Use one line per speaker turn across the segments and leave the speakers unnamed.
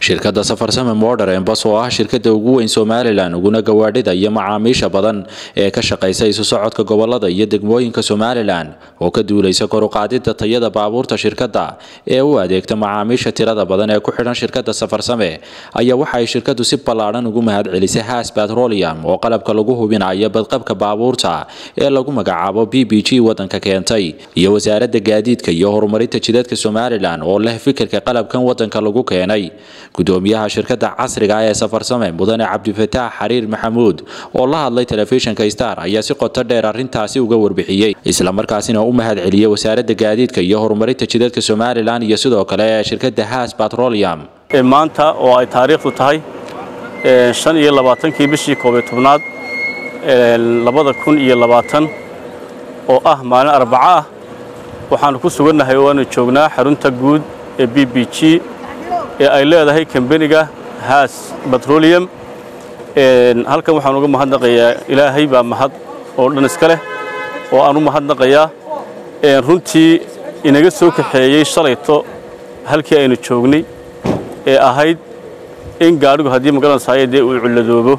shirkadda safarsame modern embas oo ah shirkada ugu weyn somalilan uguna gawaadhida iyo macaamiisha badan ee ka shaqaysa isu socodka gobolada iyo degmooyinka somalilan oo ka duulaysa koruqaadida tayada baabuurta shirkadda ee u adeegta macaamiisha tirada badan ee ku xidhan shirkadda safarsame ayaa waxa ay shirkadu si ballaadhan ugu mahad celisay haas batrolium oo qalabka lagu hubinayo badqabka baabuurta ee lagu magacaabo b b g wadanka keentay iyo wasaaradda gaadiidka iyo horumarinta jidadka somalilan oo leh fikirka qalabkan wadanka lagu keenay gudoomiyaha shirkadda casriga ah ee safarsame mudane cabdifataax xariir maxamuud oo la hadlay telefishinka star ayaa si qoto dheer arrintaasi uga warbixiyey islamarkaasina u mahad celiyey wasaaradda gaadiidka iyo horumarinta jidadka somalilan iyo sidoo kale shirkadda haas batrolium
maanta oo ay taariikhdu tahay shan iyo labaatankii bishii koobiyo tobnaad labada kun iyo labaatan oo ah maalin arbaco ah waxaannu ku sugannahay oo aanu joognaa xarunta guud ee b b g ee ay leedahay kambeniga haas batrolium halkan waxaan uga mahadnaqayaa ilaahay baa mahad oo dhan iska leh oo aan u mahadnaqayaa runtii inaga soo kaxeeyey shalayto halkii aynu joognay ee ahayd in gaadhigu haddii magaranaysaaya dee uu cilladoobo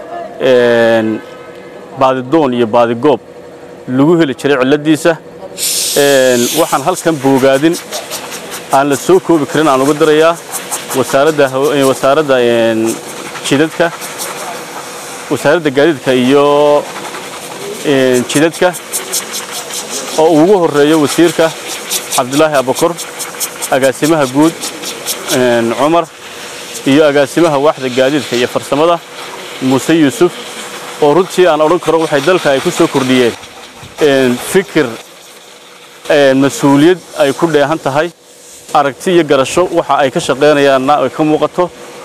baadidoon iyo baadigoob lagu heli jiray cilladdiisa waxaan halkan boogaadin aan la soo koobi karin aan uga dirayaa wasaaradda jidadka wasaaradda gaadiidka iyo jidadka oo ugu horreeyo wasiirka cabdulaahi abakor agaasimaha guud cumar iyo agaasimaha waaxda gaadiidka iyo farsamada muuse yuusuf oo runtii aan odhan karo waxay dalka ay ku soo kordhiyeen fikir mas-uuliyad ay ku dheehan tahay aragti iyo garasho waxa ay ka shaqaynayaanna ay ka muuqato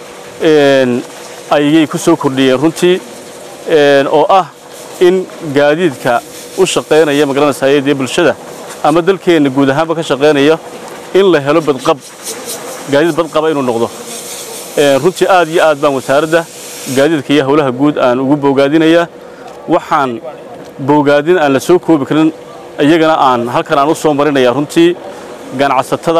ayay ku soo kordhiyeen runtii oo ah in gaadiidka u shaqaynaya magaranaysaay dee bulshada ama dalkeenna guud ahaanba ka shaqaynaya in la helo badqab gaadiid badqaba inuu noqdo runtii aad iyo aad baan wasaaradda gaadiidka iyo howlaha guud aan ugu boogaadinayaa waxaan boogaadin aan la soo koobi karin iyagana aan halkan aan u soo marinaya runtii ganacsatada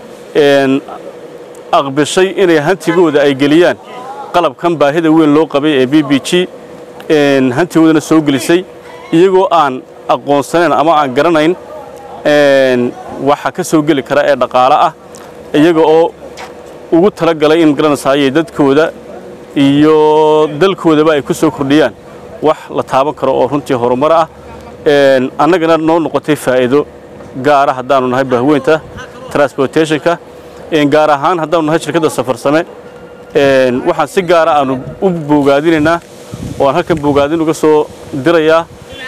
aqbishay inay hantigooda ay geliyaan qalabkan baahida weyn loo qabay ee b b g hantigoodana soo gelisay iyagoo aan aqoonsanayn ama aan garanayn waxa ka soo geli kara ee dhaqaale ah iyaga oo ugu talagalay in magaranaysaayay dadkooda iyo dalkoodaba ay ku soo kordhiyaan wax la taaban karo oo runtii horumar ah annagana noo noqotay faa'iido gaara haddaannu nahay bahweynta transportationka gaar ahaan haddaannu nahay shirkadda safarsame waxaan si gaara aannu u boogaadinaynaa oo aan halkan boogaadin uga soo dirayaa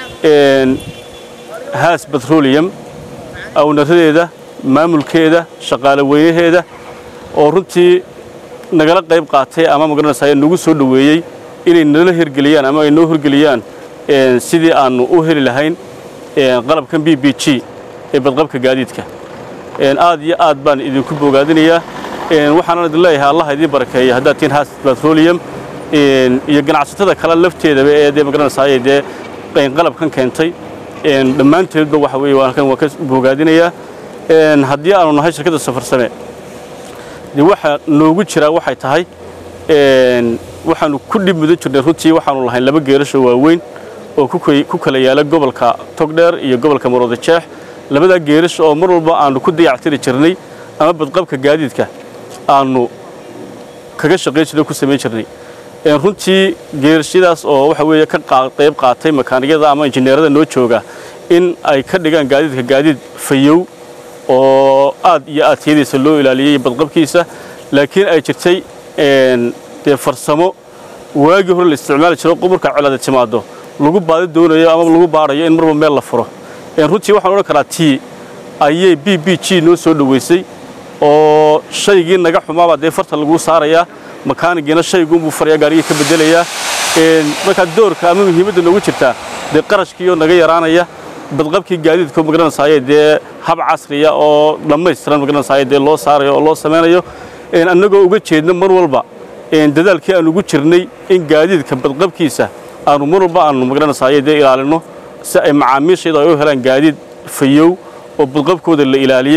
haas batrolium awnaradeeda maamulkeeda shaqaale weynaheeda oo runtii nagala qayb qaatay ama magaranaysaay nagu soo dhoweeyey inay nala hirgeliyaan ama ay noo hirgeliyaan sidii aannu u heli lahayn qalabkan b b g ee badqabka gaadiidka aad iyo aad baan idinku boogaadinayaa waxaanan idin leeyahay allah idiin barakeeya haddaad tihiin haas batrolium iyo ganacsatada kale lafteedaba ee dee magaranaysaay dee qalabkan keentay dhammaanteedba waxa weeye waan halkan waan ka boogaadinayaa haddii aanu nahay shirkadda safarsame dee waxa noogu jiraa waxay tahay waxaannu ku dhib mudan jirnay runtii waxaannu lahayn laba geerasho waaweyn oo ku kala yaala gobolka togdheer iyo gobolka marooda jeex labadaa geerasho oo mar walba aannu ku dayactiri jirnay ama badqabka gaadiidka aannu kaga shaqayn jirnay ku samayn jirnay runtii geerashadaas oo waxa weeye ka qayb qaatay makaaniyada ama injineerada noo jooga in ay ka dhigaan gaadiidka gaadiid fayow oo aad iyo aad tiyadiisa loo ilaaliyey badqabkiisa laakiin ay jirtay dee farsamo waagii hore la isticmaali jiro markaa colaada timaado lagu baadi doonayo ama lagu baadhayo in marba meel la furo runtii waxaan odhan karaa tii ayay b b g noo soo dhoweysay oo shaygii naga xumaabaa dee farta laguu saarayaa makaanigiina shayguunbuu faraya gaarigii ka bedelayaa markaa doorka ama muhiimadda noogu jirtaa dee qarashkiioo naga yaraanaya badqabkii gaadiidka magaranaysaay dee hab casriya oo dhammaystiran magaranaysaay dee loo saarayo oo loo samaynayo annagoo uga jeedno mar walba dadaalkii aan ugu jirnay in gaadiidka badqabkiisa aanu mar walba aanu magaranaysaay dee ilaalinno si ay macaamiishayda ay u helaan gaadiid fayow oo badqabkooda la ilaaliyey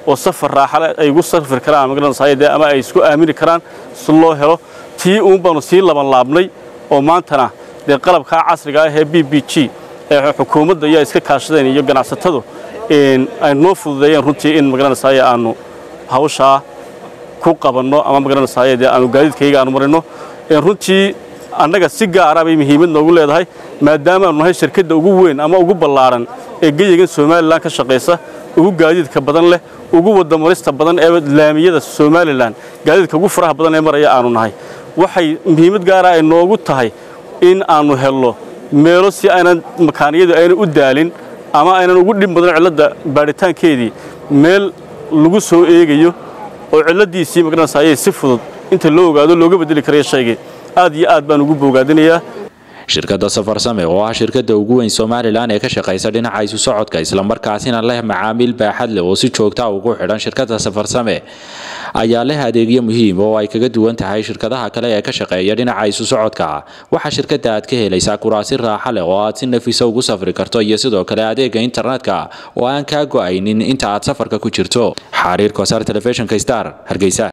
oo safar raaxale ay ugu safri karaan magaranaysaay dee ama ay isku aamini karaan si loo helo tii uun baanu sii laban laabnay oo maantana dee qalabkaa casriga ah ee b b g ee xukuumadda ayaa iska kaashadeen iyo ganacsatadu ay noo fududeeyeen runtii in magaranaysaay aanu hawshaa ku qabanno ama magaranaysaay dee aanu gaadiidkayga aanu marino runtii annaga si gaara bay muhiimad noogu leedahay maadaama aanu nahay shirkadda ugu weyn ama ugu ballaaran ee geyigan somalilan ka shaqaysa ugu gaadiidka badan leh ugu wadamarista badan ee laamiyada somalilan gaadiidka ugu faraha badan ee maraya aanu nahay waxay muhiimad gaara ay noogu tahay in aanu helno meelo si aynan makaaniyadu aynan u daalin ama aynan ugu dhib badan cilladda baadhitaankeedii meel lagu soo eegayo oo cilladdiisii magaranaysaayay si fudud inta loo ogaado looga beddeli karaya shaygii aad iyo aad baan ugu bogaadinayaa
shirkadda safarsame oo ah shirkadda ugu weyn somalilan ee ka shaqaysa dhinaca isu socodka islamarkaasina leh macaamiil baaxad leh oo si joogta ugu xidhan shirkadda safarsame ayaa leh adeegyo muhiim oo ay kaga duwan tahay shirkadaha kale ee ka shaqeeya dhinaca isu socodka waxaa shirkadda aad ka helaysaa kuraasi raaxa leh oo aad si nafisa ugu safri karto iyo sidoo kale adeega internetka oo aan kaa go'aynin inta aad safarka ku jirto xariir kosaar telefishinka star hargeysa